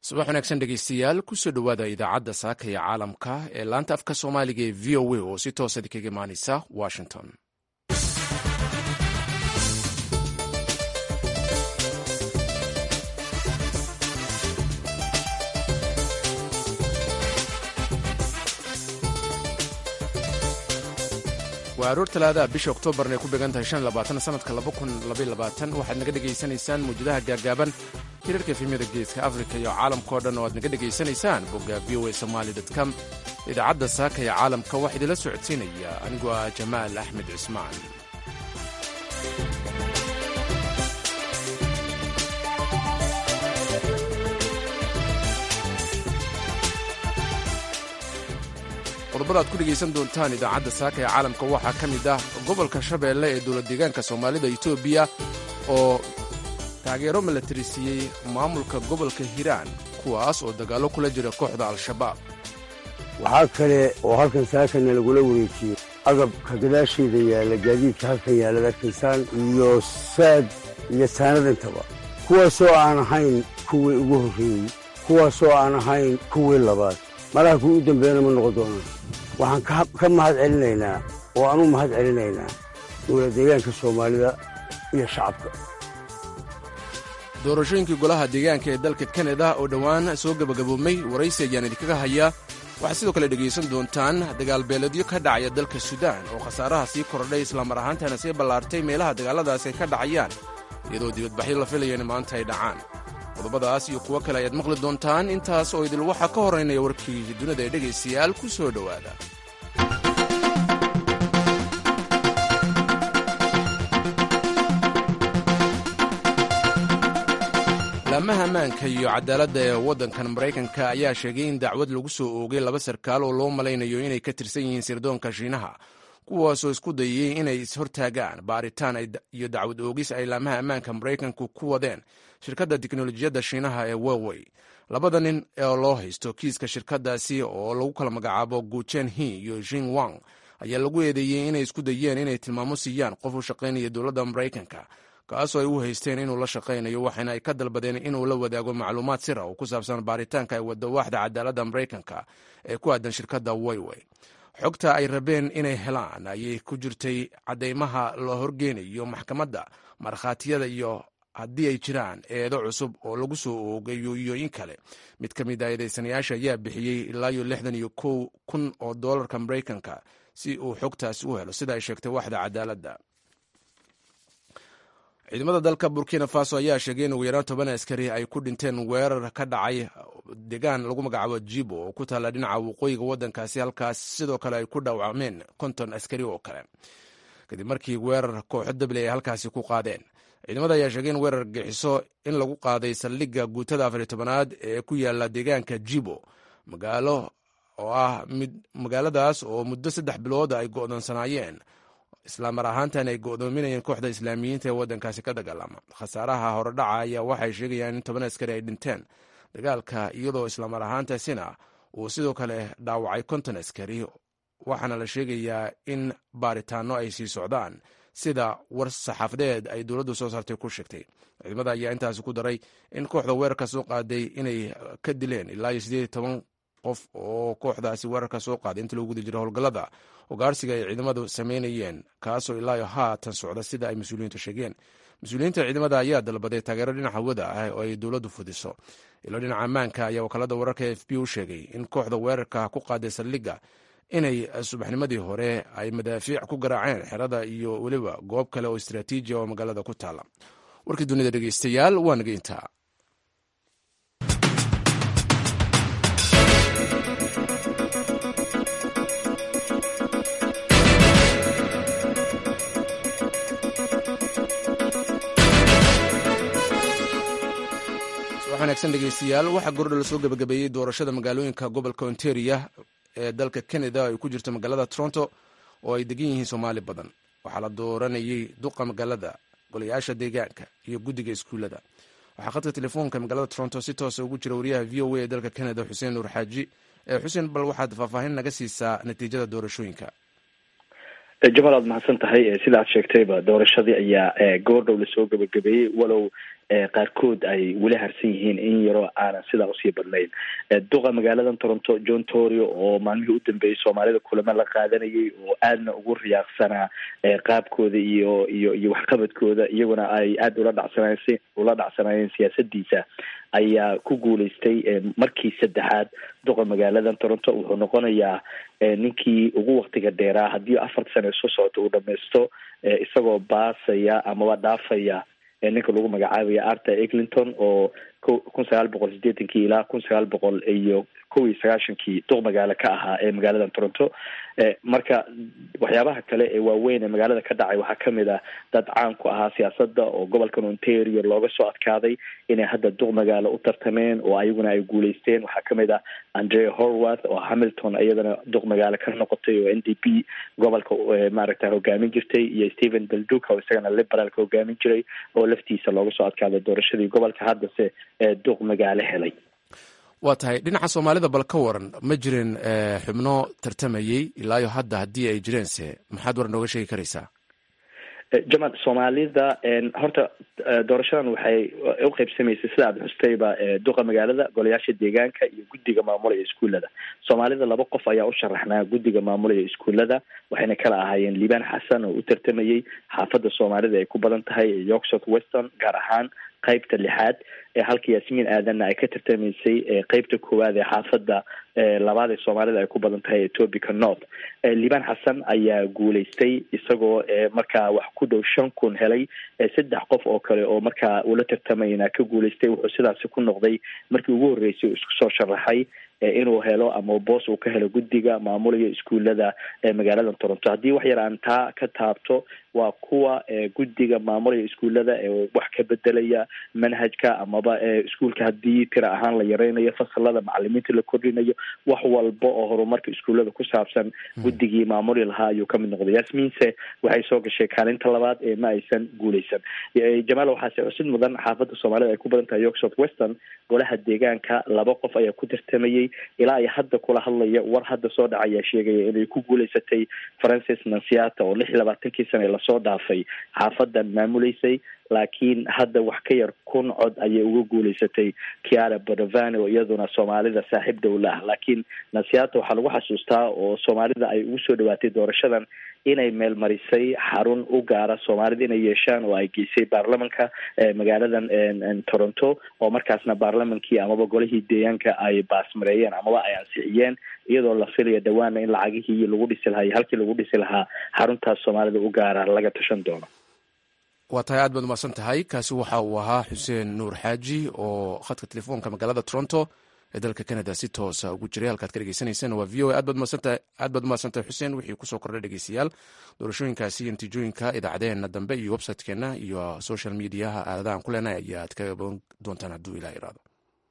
subax wanaagsan dhegeystayaal kusoo dhowaada idaacadda saaka ee caalamka ee laanta afka soomaaliga ee v o a oo si toosa kaga imaaneysa washington waa aroor talaadaha bisha oktoobarna ay ku beegan tahay sanadka waxaad naga dhegaysanaysaan mawjadaha gaagaaban hirarka efemyada geeska afrika iyo caalamkao dhan oo aad naga dhegaysanaysaan bogga v o a somaali com idaacadda saaka ee caalamka waxaa idinla socodsiinaya anigoo ah jamaal axmed cismaan qodobada aad ku dhegaysan doontaan idaacadda saaka ee caalamka waxaa ka mid ah gobolka shabeelle ee dowlad deegaanka soomaalida etoobiya oo taageero milatari siiyey maamulka gobolka hiiraan kuwaas oo dagaallo kula jira kooxda al-shabaab waxaa kale oo halkan saakana lagula wareejiyey agabka gadaasheeda yaalla gaadiidka halkan yaallad arkaysaan iyo saad iyo saanadintaba kuwaasoo aan ahayn kuwii ugu horreeyey kuwaasoo aan ahayn kuwii labaad malaha kuwii u dambeeyana ma noqon doonaan waxaan ka mahad celinaynaa oo aan u mahad celinaynaa dowlad deegaanka soomaalida iyo shacabka doorashooyinkii golaha deegaanka ee dalka kanada oo dhowaan soo gebagaboomay waraysi ayaan idinkaga hayaa waxaad sidoo kale dhegaysan doontaan dagaalbeeledyo ka dhacaya dalka suudaan oo khasaaraha sii kordhay islamar ahaantana sii ballaartay meelaha dagaalladaas ay ka dhacayaan iyadoo dibadbaxyo la filaya in maanta ay dhacaan qodobadaas iyo kuwo kale ayaad maqli doontaan intaas oo idil waxaa ka horaynaya warkii dunida ee dhegaystayaal ku soo dhowaada laamaha ammaanka iyo cadaaladda ee waddankan maraykanka ayaa sheegay in dacwad lagu soo oogay laba sarkaal oo loo malaynayo inay ka tirsan yihiin sirdoonka shiinaha kuwaasoo isku dayayey inay ishortaagaan baaritaan iyo dacwad oogis ay laamaha ammaanka maraykanku ku wadeen shirkadda tiknolojiyadda shiinaha ee wewey labada nin oo loo haysto kiiska shirkaddaasi oo lagu kala magacaabo guchen hi iyo jing wang ayaa lagu eedeeyey inay isku dayeen inay tilmaamo siiyaan qof u shaqaynaya dowladda maraykanka kaasoo ay u haysteen inuu la shaqaynayo waxaana ay ka dalbadeen inuu la wadaago macluumaad sira oo ku saabsan baaritaanka ay waddo waaxda cadaaladda maraykanka ee ku aadan shirkadda weywey xogta ay rabeen inay helaan ayay ku jirtay caddaymaha la horgeynayo maxkamadda markhaatiyada iyo haddii ay jiraan eedo cusub oo lagu soo oogayo iyo in kale mid ka mid a eedaysanayaasha ayaa bixiyey ilaa iyo lixdan iyo kow kun oo doolarka maraykanka si uu xogtaasi u helo sida ay sheegtay waaxda cadaaladda ciidamada dalka burkina faso ayaa sheegay in ugu yaraan toban askari ay ku dhinteen weerar ka dhacay deegaan lagu magacaabo jibo oo ku taalla dhinaca waqooyiga waddankaasi halkaas sidoo kale ay ku dhaawacmeen konton askari oo kale kadib markii weerar kooxo dable ay halkaasi ku qaadeen ciidamada ayaa sheegay in weerar gixiso in lagu qaaday saldhigga guutada afariy tobanaad ee ku yaala deegaanka jibo magaalo oo ah magaaladaas oo muddo saddex bilood ay go'doonsanaayeen islaamar ahaantan ay go'doominayeen kooxda islaamiyiinta ee waddankaasi ka dagaalama khasaaraha horedhaca ayaa waxay sheegayaan in toban askari ay dhinteen dagaalka iyadoo islaamar ahaantaasina uu sidoo kale dhaawacay konton askari waxaana la sheegayaa in baaritaano ay sii socdaan sida war saxaafadeed ay dowladdu soo saartay ku sheegtay ciidamada ayaa intaasi ku daray in kooxda weerarka soo qaaday inay ka dileen ilaa iyo siddeed iyo toban qof oo kooxdaasi weerarka soo qaaday inta lagu guda jira howlgallada hogaarsiga ay ciidamadu sameynayeen kaasoo ilaayo haatan socda sida ay mas-uuliyiintu sheegeen mas-uuliyiinta ciidamada ayaa dalbaday taageero dhinaca hawada ah oo ay dowladdu fudiso ilo dhinaca ammaanka ayaa wakaalada wararka e f b u sheegay in kooxda weerarka ku qaaday saldhigga inay subaxnimadii hore ay madaafiic ku garaaceen xerada iyo weliba goob kale oo istraatiiji oo magaalada ku taala warkii dunida dhegeystayaal waa naga intaa wanaagsan dhegeystayaal waxaa gordha la soo gebagabeeyey doorashada magaalooyinka gobolka ontaria ee dalka canada ay ku jirto magaalada toronto oo ay degan yihiin soomaali badan waxaa la dooranayey duqa magaalada golayaasha deegaanka iyo guddiga iskuullada waxaa khadka telefoonka magaalada toronto si toosa ugu jira wariyaha v o a ee dalka canada xuseen nuur xaaji xuseen bal waxaad faahfaahin naga siisaa natiijada doorashooyinka jamal aad mahadsan tahay sida aad sheegtayba doorashadii ayaa goordhow lasoo gebagabeeyey walow qaarkood ay weli harsan yihiin in yaroo aanan sidaa usii badnayn duqa magaaladan toronto john torio oo maalmihii u dambeeyey soomaalida kulamo la qaadanayay oo aadna ugu riyaaqsanaa qaabkooda iyo iyo iyo waxqabadkooda iyaguna ay aada ula dhacsanayeen ula dhacsanaayeen siyaasadiisa ayaa ku guuleystay markii saddexaad duqa magaaladan toronto wuxuu noqonayaa ninkii ugu waktiga dheeraa haddii afarta sane soo socota uu dhamaysto isagoo baasaya amaba dhaafaya ninka lagu magacaabaya arthur eglinton oo kun sagaal boqol sideetankii ilaa kun sagaal boqol iyo kow iyo sagaashankii duq magaalo ka ahaa ee magaaladan toronto marka waxyaabaha kale ee waaweyn ee magaalada ka dhacay waxaa kamid ah dad caan ku ahaa siyaasada oo gobolkan ontario looga soo adkaaday inay hadda duq magaalo u tartameen oo ayaguna ay guuleysteen waxaa kamid ah andrea horwath oo hamilton iyadana duq magaalo ka noqotay oo n d p gobolka maaragta hogaamin jirtay iyo stephen belduca oo isagana liberaalka hogaamin jiray oo laftiisa looga soo adkaaday doorashadii gobolka haddase duq magaalo helay waa tahay dhinaca soomaalida bal ka waran ma jirin xubno tartamayey ilaayo hadda haddii ay jireense maxaad war nooga sheegi karaysaa jamal soomaalida horta doorashadan waxay u qaybsamaysay sida aad xustayba duqa magaalada golayaasha deegaanka iyo guddiga maamulaya iskuullada soomaalida laba qof ayaa u sharaxnaa guddiga maamulaya iskuullada waxayna kala ahaayeen liibaan xasan oo u tartamayey xaafadda soomaalida ay ku badan tahay york south weston gaar ahaan qaybta lixaad ee halka yaasmiin aadanna ay ka tartamaysay qeybta koowaad ee xaafadda labaad ee soomaalida ay ku badan tahay etobica north liibaan xasan ayaa guuleystay isagoo markaa wax ku dhow shan kun helay saddex qof oo kale oo markaa ula tartamayna ka guuleystay wuxuu sidaasi ku noqday markii ugu horreysay isku soo sharaxay inuu helo ama boos uu ka helo guddiga maamulaya iskuullada magaalada toronto haddii wax yar aan taa ka taabto waa kuwa guddiga maamulaya iskuullada ee wax ka bedelaya manhajka amaba iskuulka haddii tira ahaan la yareynayo fasalada macalimiinta la kordhinayo wax walba oo horumarka iskuullada ku saabsan guddigii maamuli lahaa ayuu kamid noqday yasmiinse waxay soo gashay kaalinta labaad ee ma aysan guuleysan jamaal waxaase xusid mudan xaafadda soomaalida ay ku badan tahay york south western golaha deegaanka laba qof ayaa ku tartamayey ilaa ay hadda kula hadlaya war hadda soo dhacayaa sheegaya inay ku guuleysatay francis nansiata oo lix iyo labaatankii sane lasoo dhaafay xaafadan maamuleysay laakiin hadda wax ka yar kun cod ayay uga guuleysatay kiara badovani oo iyaduna soomaalida saaxiib dowla ah laakiin nansiata waxaa lagu xasuustaa oo soomaalida ay ugu soo dhawaatay doorashadan inay meelmarisay xarun u gaara soomaalida inay yeeshaan oo ay geysay baarlamanka magaaladan toronto oo markaasna baarlamankii amaba golihii deegaanka ay baasmareeyeen amaba ay ansixiyeen iyadoo la filaya dhawaana in lacagihii lagu dhisi lahaa iyo halkii lagu dhisi lahaa xaruntaas soomaalida u gaara laga tashan doono waa tahay aad baad umahadsan tahay kaasi waxa uu ahaa xuseen nuur xaaji oo khadka telefoonka magaalada toronto ee dalka canada si toosa ugu jiray halkaad ka dhegeysanayseen waa v o a aad baad umahadsantahay xuseen wixii kusoo kordhay dhegeystayaal doorashooyinkaasi iyo natiijooyinka idaacadeena dambe iyo website-keena iyo social mediaha aaladahan ku leenahay ayaad kaga bogan doontaan hadduu ilah iraado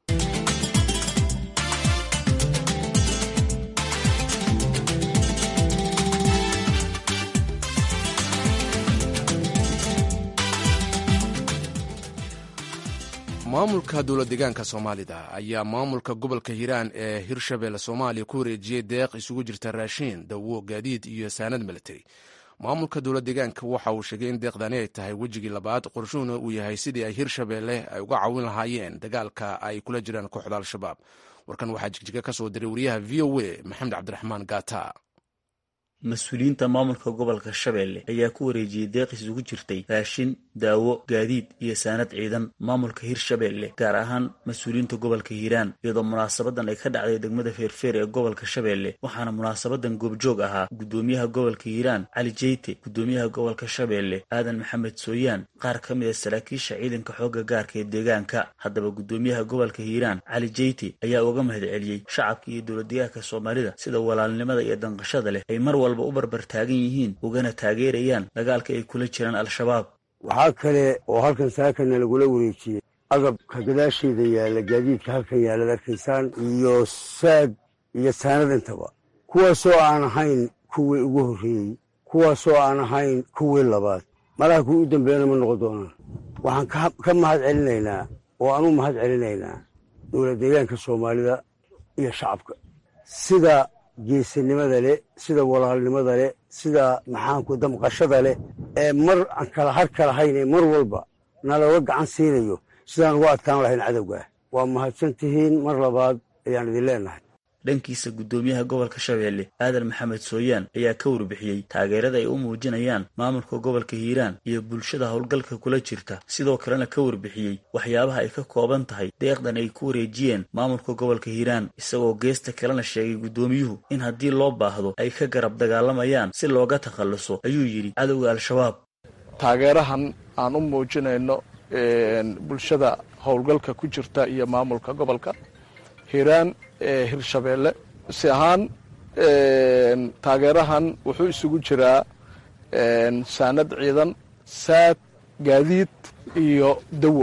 maamulka dowla deegaanka soomaalida ayaa maamulka gobolka hiiraan ee hirshabelle soomaaliya ku wareejiyey deeq isugu jirta raashiin dawo gaadiid iyo saanad military maamulka dowla deegaanka waxa uu sheegay in deeqdani ay tahay wejigii labaad qorshuhuna uu yahay sidii ay hirshabelle ay uga caawin lahaayeen dagaalka ay kula jiraan kooxda al-shabaab warkan waxaa jigjiga ka soo diray wariyaha v o a maxamed cabdiraxmaan gata mas-uuliyiinta maamulka gobolka shabeelle ayaa ku wareejiyey deeq isugu jirtay raashin daawo gaadiid iyo saanad ciidan maamulka hirshabeelle gaar ahaan mas-uuliyiinta gobolka hiiraan iyadoo munaasabadan ay ka dhacday degmada feerfeer ee gobolka shabeelle waxaana munaasabadan goobjoog ahaa guddoomiyaha gobolka hiiraan cali jeyte guddoomiyaha gobolka shabeelle aadan maxamed sooyaan qaar ka mid a saraakiisha ciidanka xoogga gaarka ee deegaanka haddaba guddoomiyaha gobolka hiiraan cali jeyte ayaa uga mahad celiyey shacabka iyo dowladdeegaanka soomaalida sida walaalnimada iyo danqashada leh ay mar walba u barbar taagan yihiin ugana taageerayaan dagaalka ay kula jiraan al-shabaab waxaa kale oo halkan saakana lagula wareejiyey agabka gadaasheeda yaalla gaadiidka halkan yaallad arkaysaan iyo saad iyo saanad intaba kuwaasoo aan ahayn kuwii ugu horreeyey kuwaasoo aan ahayn kuwii labaad malaha kuwii u dambeeyana ma noqon doonaan waxaan ka mahad celinaynaa oo aan u mahad celinaynaa dowlad deegaanka soomaalida iyo shacabka sida geesinimada leh sida walaalnimada leh sida maxaanku damqashada leh ee mar aan kala har ka lahayn ee mar walba nalooga gacan siinayo sidaan uga adkaan lahayn cadowga waa mahadsan tihiin mar labaad ayaan idin leenahay dhankiisa guddoomiyaha gobolka shabeelle aadan maxamed sooyaan ayaa ka warbixiyey taageerada ay u muujinayaan maamulka gobolka hiiraan iyo bulshada howlgalka kula jirta sidoo kalena ka warbixiyey waxyaabaha ay ka kooban tahay deeqdan ay ku wareejiyeen maamulka gobolka hiiraan isagoo geesta kalena sheegay guddoomiyuhu in haddii loo baahdo ay ka garab dagaalamayaan si looga takhalluso ayuu yidhi cadowga al-shabaab taageerahan aan u muujinayno bulshada howlgalka ku jirta iyo maamulka gobolka hiiraan ee hirshabeelle si ahaan taageerahan wuxuu isugu jiraa saanad ciidan saad gaadiid iyo dawo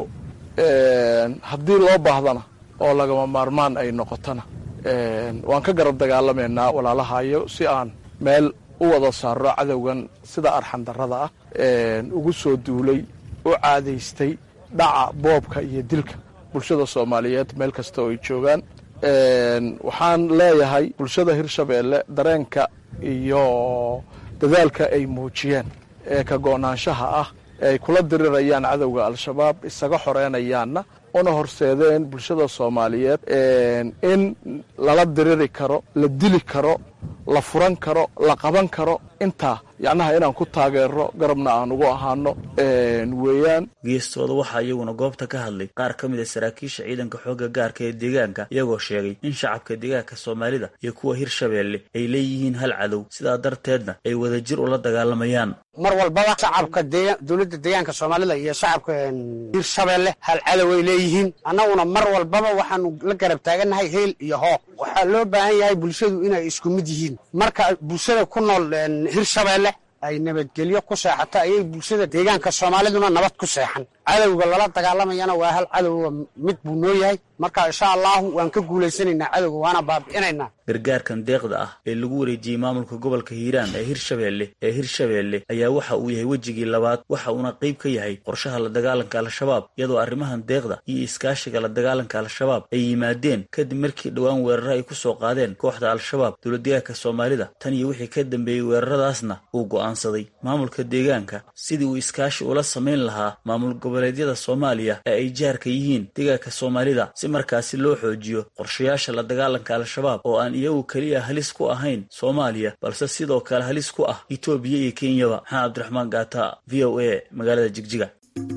haddii loo baahdana oo lagama maarmaan ay noqotona waan ka garab dagaalamaynaa walaalahayo si aan meel u wada saaro cadowgan sida arxandarrada ah ugu soo duulay u caadaystay dhaca boobka iyo dilka bulshada soomaaliyeed meel kasta oo ay joogaan waxaan leeyahay bulshada hirshabeelle dareenka iyo dadaalka ay muujiyeen ee ka go'naanshaha ah ee ay kula dirirayaan cadowga al-shabaab isaga xoreynayaanna una horseedeen bulshada soomaaliyeed in lala diriri karo la dili karo la furan karo la qaban karo intaa yacnaha inaan ku taageero garabna aan ugu ahaano weeyaan geestooda waxaa iyaguna goobta ka hadlay qaar ka mid a saraakiisha ciidanka xoogga gaarka ee deegaanka iyagoo sheegay in shacabka deegaanka soomaalida iyo kuwa hirshabeelle ay leeyihiin hal cadow sidaa darteedna ay wadajir ula dagaalamayaan mar walbaba shacabka dowladda deegaanka soomaalida iyo shacabka hirshabeelle hal cadow ay leeyihiin annaguna mar walbaba waxaanu la garab taagannahay heel iyo hooq waxaa loo baahan yahay bulshadu inay isku mid yihiin marka bulshada ku nool hirshabeelle ay nabadgelyo ku seexato ayay bulshada deegaanka soomaaliduna nabad ku seexan cadowga lala dagaalamayana waa hal cadowga mid buu noo yahay marka insha allahu waan ka guulaysanaynaa cadowga waana baabi'inaynaa gargaarkan deeqda ah ee lagu wareejiyey maamulka gobolka hiiraan ee hirshabeelle ee hirshabeelle ayaa waxa uu yahay wejigii labaad waxa uuna qayb ka yahay qorshaha la dagaalanka al-shabaab iyadoo arrimahan deeqda iyo iskaashiga la dagaalanka al-shabaab ay yimaadeen kadib markii dhowaan weeraro ay ku soo qaadeen kooxda al-shabaab dowladdeegaanka soomaalida tan iyo wixii ka dambeeyey weeraradaasna uu go'aansaday maamulka deegaanka sidii uu iskaashi ula samayn lahaa maamul goboleedyada soomaaliya ee ay jaarka yihiin deegaanka soomaalida si markaasi loo xoojiyo qorshayaasha la dagaalanka al-shabaab oo aan iyagu keliya halis ku ahayn soomaaliya balse sidoo kale halis ku ah etoobiya iyo kenyaba maxamed cabdiraxmaan gaata v o a magaalada jigjiga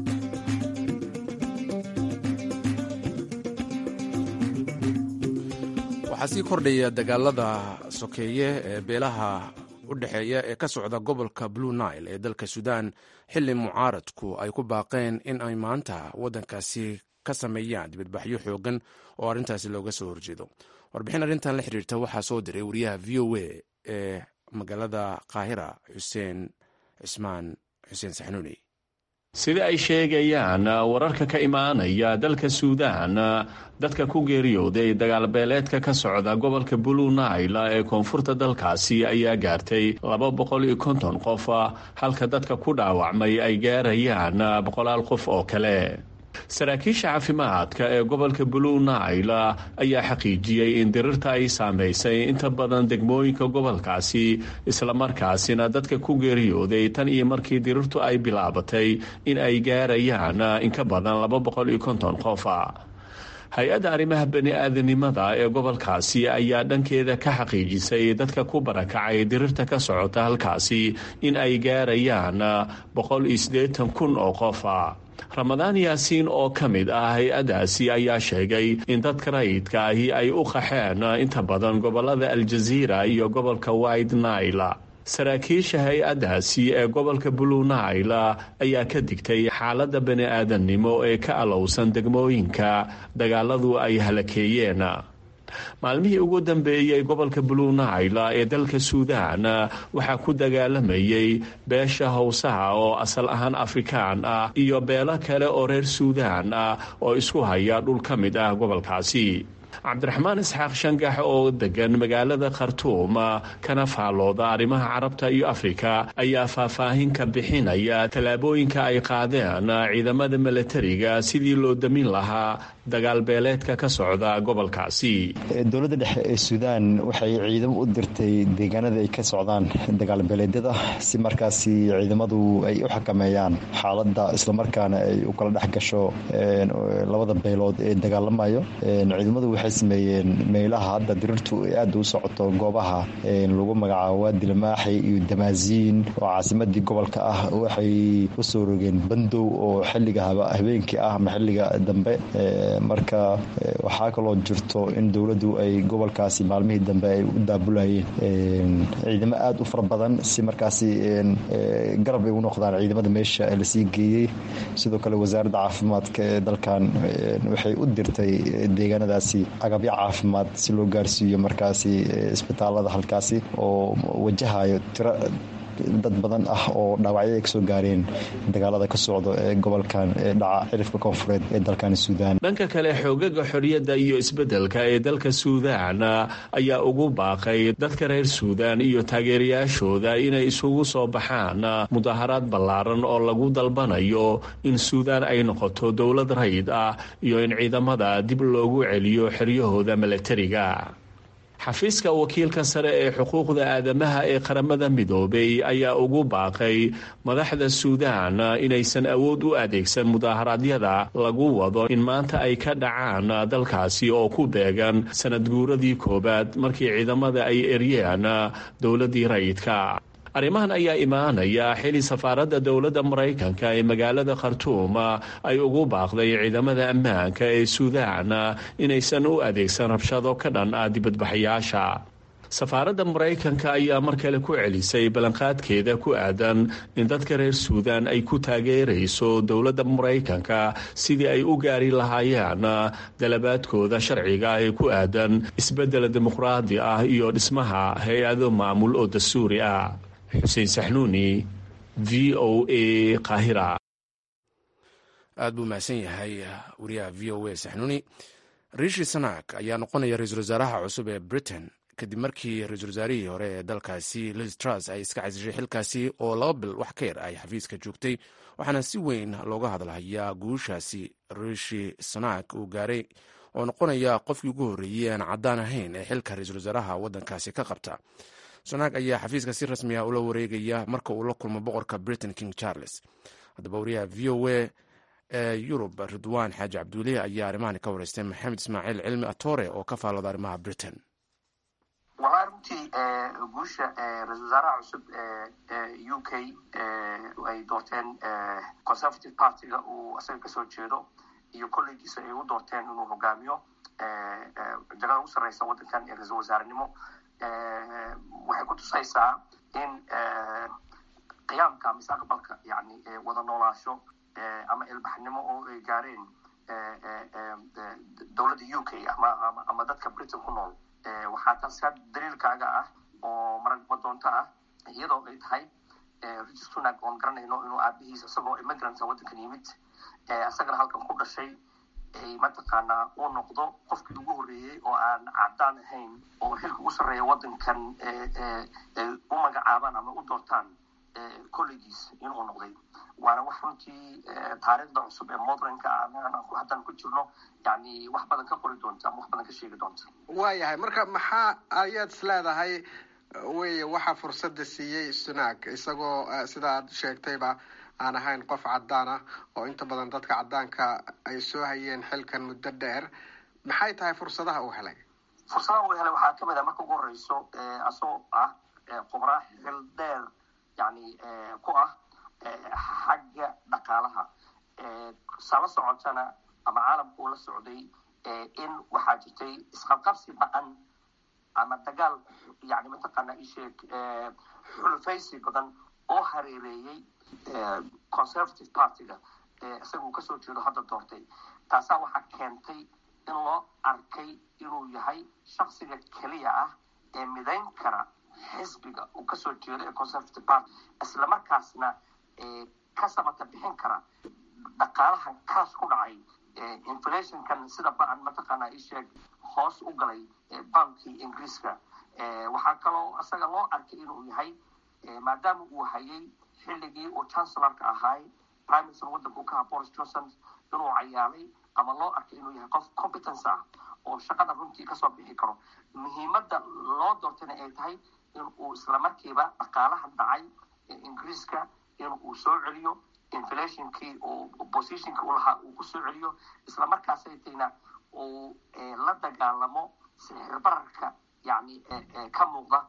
waxaa sii kordhaya dagaalada sokeeye ee beelaha u dhexeeya ee ka socda gobolka blue nile ee dalka suudaan xilli mucaaradku ay ku baaqeen in ay maanta waddankaasi ka sameeyaan dibadbaxyo xoogan oo arrintaasi looga soo horjeedo warbixin arrintan la xiriirta waxaa soo diray wariyaha v o a ee magaalada qaahira xuseen cismaan xuseen saxnuuni sida ay sheegayaan wararka ka imaanaya dalka suudaan dadka ku geeriyooday dagaalbeeleedka ka socda gobolka blue nile ee koonfurta dalkaasi ayaa gaartay laba boqol iyo konton qof halka dadka ku dhaawacmay ay gaarayaan boqolaal qof oo kale saraakiisha caafimaadka ee gobolka blue nile ayaa xaqiijiyey in dirirta ay saamaysay inta badan degmooyinka gobolkaasi islamarkaasina dadka ku geeriyooday tan iyo markii dirirtu ay bilaabatay in ay gaarayaan in ka badan laba boqol iyo konton qofa hay-adda arrimaha bani-aadanimada ee gobolkaasi ayaa dhankeeda ka xaqiijisay dadka ku barakacay dirirta ka socota halkaasi in ay gaarayaan boqol iyo siddeetan kun oo qofa ramadaan yaasiin oo ka mid ah hay-addaasi ayaa sheegay in dadka rayidka ahi ay u qaxeen inta badan gobolada aljaziira iyo gobolka white nile saraakiisha hay-addaasi ee gobolka blue nile ayaa ka digtay xaaladda bani-aadannimo ee ka alowsan degmooyinka dagaaladu ay halakeeyeen maalmihii ugu dambeeyey gobolka blue nile ee dalka suudaan waxaa ku dagaalamayay beesha howsaha oo asal ahaan afrikaan ah iyo beelo kale oo reer suudaan ah oo isku haya dhul ka mid ah gobolkaasi cabdiraxmaan isxaaq shangax oo degan magaalada khartuum kana faallooda arrimaha carabta iyo afrika ayaa faahfaahin ka bixinaya tallaabooyinka ay qaadeen ciidamada milatariga sidii loo damin lahaa dagaalbeeleedka ka socda gobolkaasi dowladda dhexe ee suudaan waxay ciidamo u dirtay deegaanada ay ka socdaan dagaalbeeleedyada si markaasi ciidamadu ay u xakameeyaan xaaladda islamarkaana ay u kala dhex gasho labada beelood ee dagaalamayo ciidamadu waxay sameeyeen meelaha hadda dirirtu ay aada u socoto goobaha lagu magacaabo waadilamaaxi iyo damaasiin oo caasimadii gobolka ah waxay usoo rogeen bandow oo xiliga habeenkii ah ama xiliga dambe marka waxaa kaloo jirto in dowladdu ay gobolkaasi maalmihii dambe ay u daabulayeen ciidamo aada u fara badan si markaasi garab ay u noqdaan ciidamada meesha lasii geeyey sidoo kale wasaaradda caafimaadka ee dalkan waxay u dirtay deegaanadaasi agabyo caafimaad si loo gaarsiiyo markaasi isbitaalada halkaasi oo wajahayo tiro dad badan ah oo dhaawacyo ay kasoo gaareen dagaalada ka socdo ee gobolkan ee dhaca cirifka koonfureed ee dalkan suudaan dhanka kale xoogaga xorriyadda iyo isbeddelka ee dalka suudaan ayaa ugu baaqay dadka reer suudaan iyo taageerayaashooda inay isugu soo baxaan mudaharaad ballaaran oo lagu dalbanayo in suudaan ay noqoto dowlad rayd ah iyo in ciidamada dib loogu celiyo xeryahooda milatariga xafiiska wakiilka sare ee xuquuqda aadamaha ee qaramada midoobay ayaa ugu baaqay madaxda suudaan inaysan awood u adeegsan mudaharaadyada lagu wado in maanta ay ka dhacaan dalkaasi oo ku beegan sanad guuradii koowaad markii ciidamada ay eryeen dowladdii rayidka arrimahan ayaa imaanaya xili safaaradda dowladda maraykanka ee magaalada khartuum ay ugu baaqday ciidamada ammaanka ee suudaan inaysan u adeegsan rabshado ka dhan ah dibadbaxayaasha safaaradda maraykanka ayaa mar kale ku celisay ballanqaadkeeda ku aadan in dadka reer suudaan ay ku taageerayso dowladda maraykanka sidii ay u gaari lahaayeen dalabaadkooda sharciga ee ku aadan isbeddel dimuqraadi ah iyo dhismaha hay-ado maamul oo dastuuri ah xuseen saxnuuni v o a qaahira aad buu mahadsan yahay wariyaha v o a saxnuuni riishi sanak ayaa noqonaya ra-iisul wasaaraha cusub ee britain kadib markii ra-iisul wasaarihii hore ee dalkaasi liz tras ay iska casishay xilkaasi oo laba bil wax ka yar ay xafiiska joogtay waxaana si weyn looga hadlahayaa guushaasi riishi sanak uu gaaray oo noqonaya qofkii ugu horreeyey aan caddaan ahayn ee xilka ra-iisul wasaaraha waddankaasi ka qabta sonak ayaa xafiiska si rasmi ah ula wareegaya marka uu la kulmo boqorka britain king charles haddaba wariyaha v o a ee yurub ridwaan xaaji cabduulihi ayaa arrimahani ka wareystay maxamed ismaaciil cilmi atore oo ka faallooda arrimaha britain walaa runtii guusha ra-isul wasaaraha cusub ee u k ay doorteen conservative partyga uu isaga kasoo jeedo iyo kollegiisa ay u doorteen inuu hogaamiyo jagada ugu sarreysa waddankan ee ra-isul wasaarenimo waxay ku tusaysaa in qiyaamka mustaqbalka yani wada noolaasho ama ilbaxnimo oo ay gaareen dowladda u k ama ama dadka britain ku nool waxaa taas ka daliilkaaga ah oo maragma doonto ah iyadoo ay tahay richi sunak oon garanayno inuu aabihiis isagoo immigranta waddankan yimid isagana halkan ku dhashay mataqaanaa uu noqdo qofkii ugu horreeyey oo aan caddaan ahayn oo xilka ugu sarreeya waddankan u magacaabaan ama u doortaan collegiis inuu noqday waana wax runtii taariikhda cusub ee modernka haddaan ku jirno yani wax badan ka qori doonta ama wax badan ka sheegi doonta waayahay marka maxaa ayaad is leedahay wey waxaa fursadda siiyey sunak isagoo sida aad sheegtayba aan ahayn qof caddaan ah oo inta badan dadka caddaanka ay soo hayeen xilkan muddo dheer maxay tahay fursadaha uu helay fursadaha uu helay waxaa kamid ah marka ugu horeyso asagoo ah khubraa xil dheer yani ku ah xagga dhaqaalaha sala socotana ama caalamka uu la socday in waxaa jirtay isqabqabsi ba-an ama dagaal yani mataqaana isheeg xulufaysi badan oo hareereeyey conservative partyga isaga uu kasoo jeedo hadda doortay taasaa waxaa keentay in loo arkay inuu yahay shaksiga keliya ah ee midayn kara xisbiga uu kasoo jeedo ee conservative party islamarkaasna ka samata bixin kara dhaqaalahan kaas ku dhacay inflationkan sida ba-an mataqaana isheeg hoos u galay bankii ingiriiska waxaa kaloo isaga loo arkay inuu yahay maadaama uu hayay xilligii uu chancellorka ahaay prime minister waddanka uu ka ahaa boris johnson inuu cayaalay ama loo arkay inuu yahay qof competence ah oo shaqada runtii kasoo bixi karo muhiimadda loo doortayna ay tahay in uu islamarkiiba dhaqaalaha dhacay ingiriiska in uu soo celiyo inflationkii uu positionkii u lahaa uu kusoo celiyo islamarkaasay tayna uu la dagaalamo sixir bararka yani ka muuqda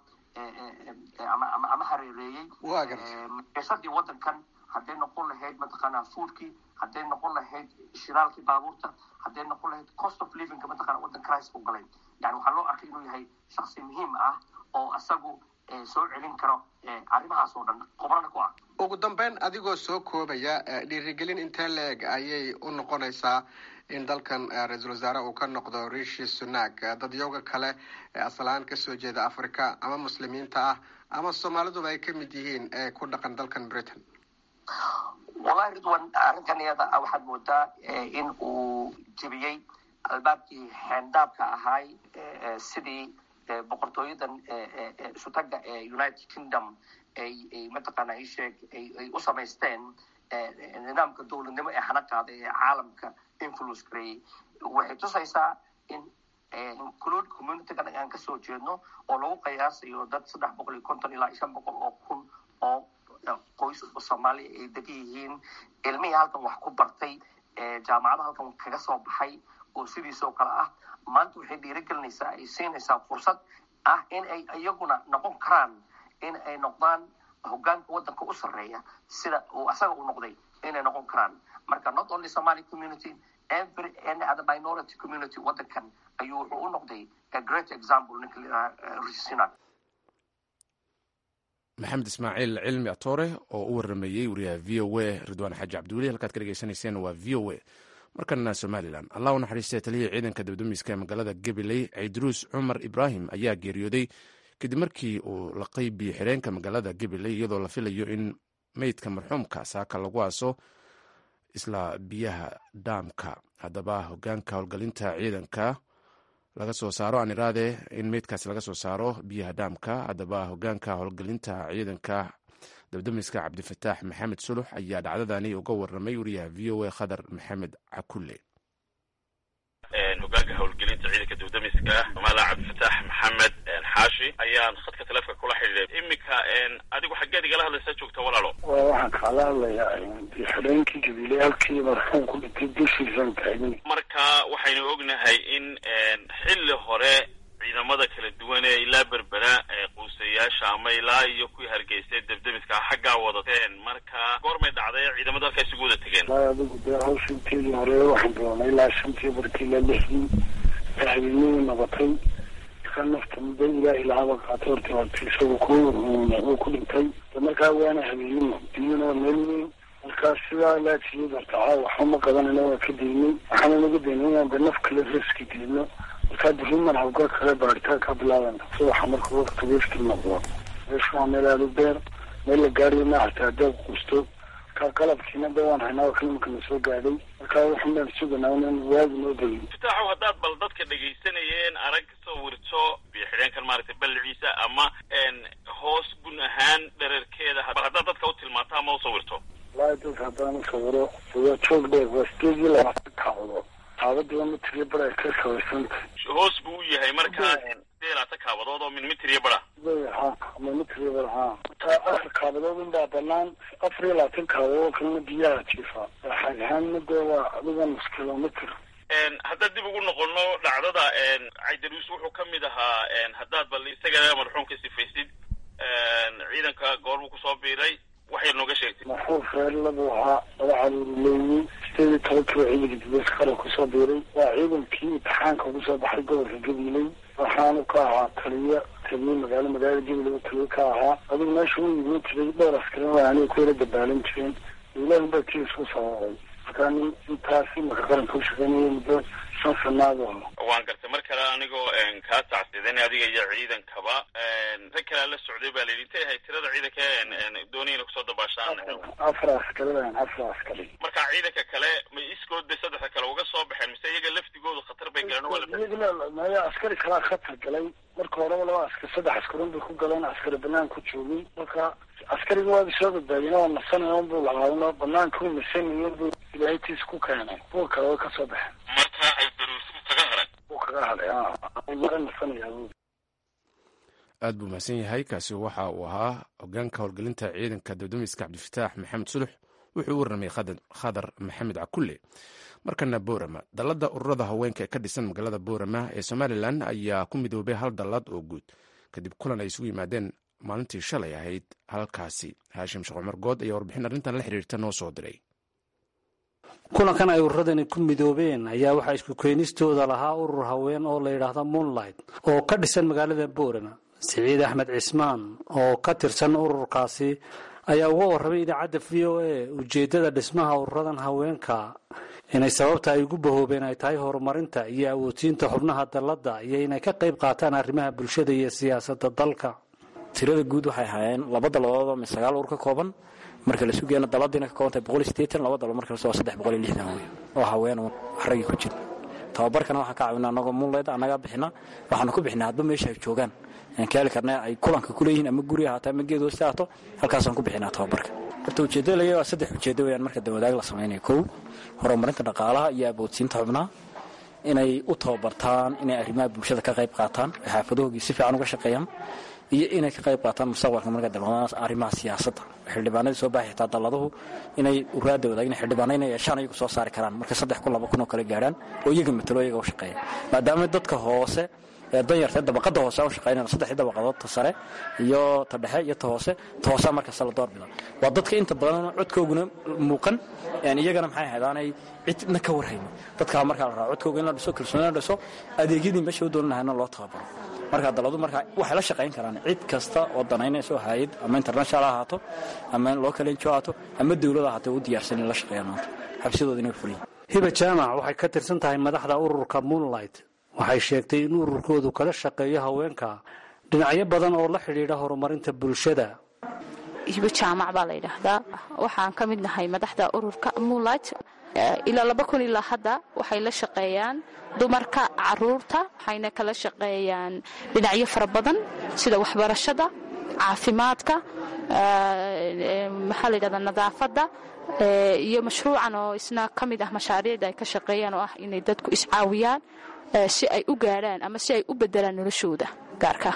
ama ama ama hareereeyey meeshadii waddankan hadday noqon lahayd mataqaanaa foodkii hadday noqon lahayd shiraalkii baabuurta hadday noqon lahayd cost of livingka mataqana waddan crisis u galay yani waxaa loo arkay inuu yahay shaksi muhiim ah oo isagu soo celin karo arrimahaas oo dhan qobrana ku ah ugu dambeyn adigoo soo koobaya dhiirigelin intee la-eg ayay u noqonaysaa in dalkan ra-iisul wasaare uu ka noqdo rishi sunak dadyooga kale asalahaan kasoo jeeda africa ama muslimiinta ah ama soomaaliduba ay ka mid yihiin ee ku dhaqan dalkan britain wallahi ridwan arrinkan iyada waxaad moodaa in uu jebiyey albaabkii xeendaabka ahaay sidii boqortooyadan isutaga ee united kingdom ay mataqaana isheeg ay u samaysteen nidaamka dowladnimo ee hana qaaday ee caalamka influence gareeyey waxay tusaysaa in include communitygan aan kasoo jeedno oo lagu qiyaasayo dad saddex boqol iyo konton ilaa shan boqol oo kun oo qoys soomaaliya ay degan yihiin ilmihii halkan wax ku bartay jaamacada halkan kaga soo baxay oo sidiisoo kale ah maanta waxay dhiirigelinaysaa ay siinaysaa fursad ah in ay iyaguna noqon karaan in ay noqdaan hogaanka waddanka u sarreeya sida uu asaga u noqday inay noqon karaan marka not only somali community every any other minority community waddankan ayuu wuxuu u noqday a great example ninka layidhaha risina maxamed ismaaciil cilmi atoore oo u waramayey wariyaha v o a ridwaan xaaji cabdiweli halkaad ka dhegeysanayseen waa v o a markana somalilan allah u naxariistay taliyihii ciidanka dibdamiska ee magaalada gabiley ciidruus cumar ibraahim ayaa geeriyooday kadib markii uu laqay biyo xireenka magaalada gabiley iyadoo la filayo in meydka marxuumka saaka lagu aaso isla biyaha dhaamka haddaba hogaanka howlgelinta ciidanka laga soo saaro aan iraade in meydkaas laga soo saaro biyaha dhaamka haddaba hogaanka howlgelinta ciidanka dabdamiska cabdifataax maxamed sulux ayaa dhacdadani uga waramay wariyaha v o a khadar maxamed cakulle hogaanka howlgelinta ciidanka dibdamiska somalilan cabdifataax maxamed xaashi ayaan khadka taleefka kula xidhiiday iminka adigu xaggeed igala hadlaysaa joogta walaalo waxaan kaala hadlayaa xidheenkii gabiley halkii marxuum ku dhintay dushiisan taagan marka waxaynu ognahay in xilli hore ciidamada kala duwan ee ilaa berbera ee quusayaasha ama ilaa iyo kuwii hargeysay debdemiska xaggaa wadateen marka goormay dhacday ciidamada halkaa isugu wada tegeen adigu dee hawsha inteedii hore waxaan bilownay ilaa shantii barkii ilaa lixdii habeenadii noqotay ka nafta muddo ilaahi lahaba qaatay horta horta isagu ku uu ku dhintay markaa waana habeenimo biyuna waa meel weyn markaa sidaa laajiyay horta caawa waxba ma qabanayna waa ka daynay waxaana naga daynay inaan de naf kale riski gelino markaa diriman hawga kale baaritaan ka bilaabana subaxa marka waqtiga ifti noqdo meeshu waa meel aada u beer meel la gaariyo ma hataa haddaad quusto markaa qalabkiina de waan haynaa oo kalimaka na soo gaadhay markaa waxan baan suganaa inaan waagi noo degin fitaaxow haddaad bal dadka dhegaysanayeen arag sawirto biyo xidheenkan maaragtay balliciisa ama hoos gun ahaan dhererkeeda bal haddaad dadka u tilmaanto ama u sawirto wallaahi dadka haddaan u sawiro waa joog dheer waa sideed iyo labaatan kaacdo kaabadiiba mitriyo bar ay ka sabaysantay hoos buu u yahay markaa sidee laata kaabadood oo min mitir iyo bara ha ama mitriyo bar ha taa afar kaabadood unbaa banaan afar iyo labaatan kaabadood kalena biyaha jiifa xag ahaanna dee waa adiga nus kilomitr haddaad dib ugu noqono dhacdada caydaruus wuxuu ka mid ahaa haddaad bal isaga marxuumka sifaysid ciidanka goorbuu kusoo biiray waxay nooga sheegtay maxuuf reerlabuu ahaa laba caruuri leeyey sideed iyo tobankii ciidanka dibes kale kusoo biiray waa ciidankii imtixaanka ugu soo baxay gobolka gabiley waxaanu ka ahaa taliya taliye magaalo magaalada gabiley taliye ka ahaa adigu meesha u iibin jiray dhowr askarin waa aniga ku yara dabaalan jireen ilahi baa kii isku sababay markaa nin intaas imaka qaranka u shaqeynayay muddo sansanaado waan gartay mar kale anigoo kaa tacsidan adiga iyo ciidankaba rag kalea la socday baa layidhi intay ahayd tirada ciidanka doonaya inay kusoo dabaashaan afar askari baan afar askari marka ciidanka kale ma iskood bay saddexda kale uga soo baxeen mise iyaga laftigoodu khatar bay galeen waa maya askari kalaa khatar galay marka horeba laba askar saddex askarin bay ku galeen askari banaan ku joogay marka askariga waaba soo badbaadiyeen waa nasanaya unbuu lahaadno banaanka u nasanayo buu ilaahaytiis ku keenay kuwa kale way kasoo baxeen marka ay daruusigu kaga haray wuu kaga haday mara nasanayaa bu aad buu mahadsan yahay kaasi waxa uu ahaa hogaanka howlgelinta ciidanka dowdamiska cabdifataax maxamed sulux wuxuu u warramay khadar maxamed cakulle markana boorama dallada ururada haweenka ee ka dhisan magaalada boorama ee somalilan ayaa ku midoobay hal dallad oo guud kadib kulan ay isugu yimaadeen maalintii shalay ahayd halkaasi haashim sheekh cumar good ayaa warbixin arrintan la xiriirta noo soo diray kulankan ay ururadani ku midoobeen ayaa waxaa isku keenistooda lahaa urur haween oo la yidhaahdo moonlight oo ka dhisan magaalada boorama siciid axmed cismaan oo ka tirsan ururkaasi ayaa uga warramay idaacadda v o a ujeeddada dhismaha ururadan haweenka inay sababta ay ugu bahoobeen ay tahay horumarinta iyo awoodsiinta xubnaha dalladda iyo inay ka qayb qaataan arrimaha bulshada iyo siyaasadda dalka tirada guud waxay ahaayeen laba daladood oo sagaal ur ka kooban marka la sugeena daladiina ka koobantahay boqol iyo sideetan laba dalo marka lasoo saddex boqol iyo lixdan wey oo haween uun raggii ku jira tababarkana waxaan ka caawina anagoo muunleyd annagaa bixina waxaanu ku bixinaa hadba meesha ay joogaan aan kaali karna ay kulanka kuleeyihiin ama guri ahaato ama geed hooste ahaato halkaasaan ku bixinaa tababarka horta ujeeddada laga waa saddex ujeeddo weyaan marka dawadaag la samaynayo kow horumarinta dhaqaalaha iyo aboodsiinta xubnaha inay u tababartaan inay arrimaha bulshada ka qayb qaataan ay xaafadahoogii si fiican uga shaqeeyaan iyo inay ka qayb qaataan mustaqbalka marka dalbadaan arrimaha siyaasadda xildhibaanadii soo baxay xitaa dalladuhu inay uraada wadaagin xildhibaano inay yeeshaan iyagu soo saari karaan marka saddex kun laba kun oo kale gaarhaan oo iyaga matalo iyaga u shaqeeya maadaama dadka hoose ee danyarta dabaqada hoose u shaqeynayna saddexdii dabaqadood ta sare iyo ta dhexe iyo ta hoose ta hoosea markasta la doorbida waa dadka inta badan codkooguna muuqan iyagana maxay ahayd aanay cidna ka warhaynin dadkaa markaa la raa codkooga in la dhiso kalsooni la dhiso adeegyadii meesha u doonan lahayna loo tababaro markaa daladu markaa waxay la shaqayn karaan cid kasta oo danaynayso hayad ama international ha ahaato ama local ngo ahaato ama dowlad ahaato u diyaarsan in la shaqeeyaan maanta xabsidooda inay fuliyin hiba jaamac waxay ka tirsan tahay madaxda ururka moonlight waxay sheegtay in ururkoodu kala shaqeeyo haweenka dhinacyo badan oo la xidhiidha horumarinta bulshada hibo jaamac baa la yidhaahdaa waxaan ka mid nahay madaxda ururka moonlight ilaa laba kun ilaa hadda waxay la shaqeeyaan dumarka caruurta waxayna kala shaqeeyaan dhinacyo fara badan sida waxbarashada caafimaadka maxaa la yidhahdaa nadaafadda iyo mashruucan oo isna ka mid ah mashaariicda ay ka shaqeeyaan oo ah inay dadku iscaawiyaan si ay u gaadhaan ama si ay u bedelaan noloshooda gaarka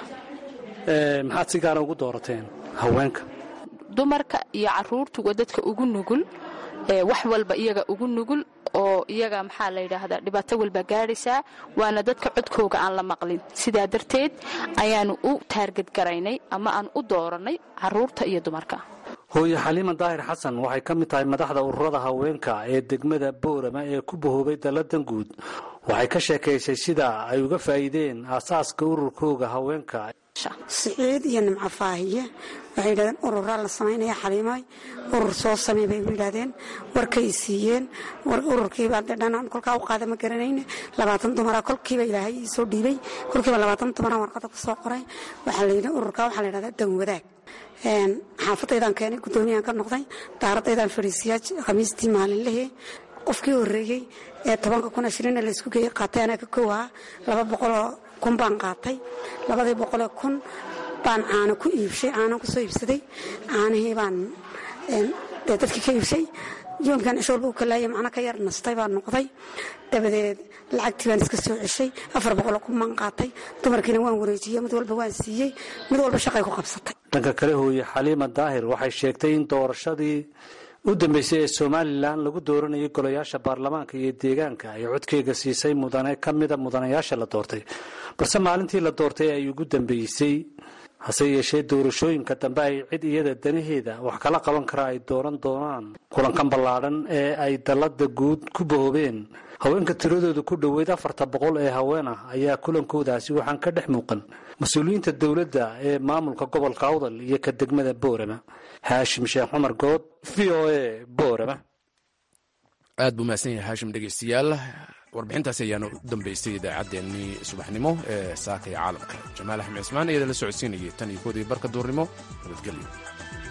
maxaad si gaara ugu doorateen haweenka dumarka iyo caruurtu waa dadka ugu nugul wax walba iyaga ugu nugul oo iyaga maxaa la yidhaahdaa dhibaato walba gaadhaysaa waana dadka codkooga aan la maqlin sidaa darteed ayaanu u taargadgaraynay ama aan u doorannay caruurta iyo dumarka hooye xaliima daahir xasan waxay ka mid tahay madaxda ururada haweenka ee degmada boorama ee ku bahoobay dalladan guud waxay ka sheekaysay sida ay uga faa'iideen aasaaska ururkooga haweenka siciid iyo nimco faahiye waxay yidhahdeen ururaa la samaynaya xaliimay urur soo samey bay yidhahdeen warkay siiyeen ururkiibaa dee dhanaan kolkaa u qaada ma garanayne labaatan dumara kolkiiba ilaahay ii soo dhiibay kolkiiba labaatan dumara warqada ku soo qoray waxaa la yidhi ururkaa waxaa la yidhahdaa dan wadaag xaafadaydaan keenay guddoomiyaan ka noqday daaradaydaan fadhiisiyaa khamiistii maalinlehee qofkii horreeyey ee tobanka kun ashirina laysku geeyey qaatay anaa ka kow ahaa laba boqoloo kun baan qaatay labadii boqolee kun baan caano ku iibshay caano ku soo iibsaday caanihii baan dee dadkii ka iibshay yoomkan cisho walba u kalaayay macno ka yar nastay baan noqday dabadeed lacagtii baan iska soo ceshay afar boqoloo kun baan qaatay dumarkiina waan wareejiyey mid walba waan siiyey mid walba shaqay ku qabsatay dhanka kale hooye xaliima daahir waxay sheegtay in doorashadii u dambeysay ee somalilan lagu dooranayay golayaasha baarlamaanka iyo deegaanka ay codkeyga siisay mudane ka mida mudanayaasha la doortay balse maalintii la doortay ay ugu dambeysay hase yeeshee doorashooyinka dambe ay cid iyada danaheeda wax kala qaban kara ay dooran doonaan kulankan ballaadhan ee ay dallada guud ku bahoobeen haweenka tiradooda ku dhoweyd afarta boqol ee haween ah ayaa kulankoodaasi waxaan ka dhex muuqan mas-uuliyiinta dowladda ee maamulka gobolka awdal iyo ka degmada boorama haashim sheekh cumar good v o a boorama aad buu mahadsan yahay haashim dhegeystayaal warbixintaasi ayaana u dambeystay idaacaddeenii subaxnimo ee saaka iyo caalamka jamaal axmed cismaan iyada la socodsiinayay tan iyo koodii barka duurnimo nabadgelyo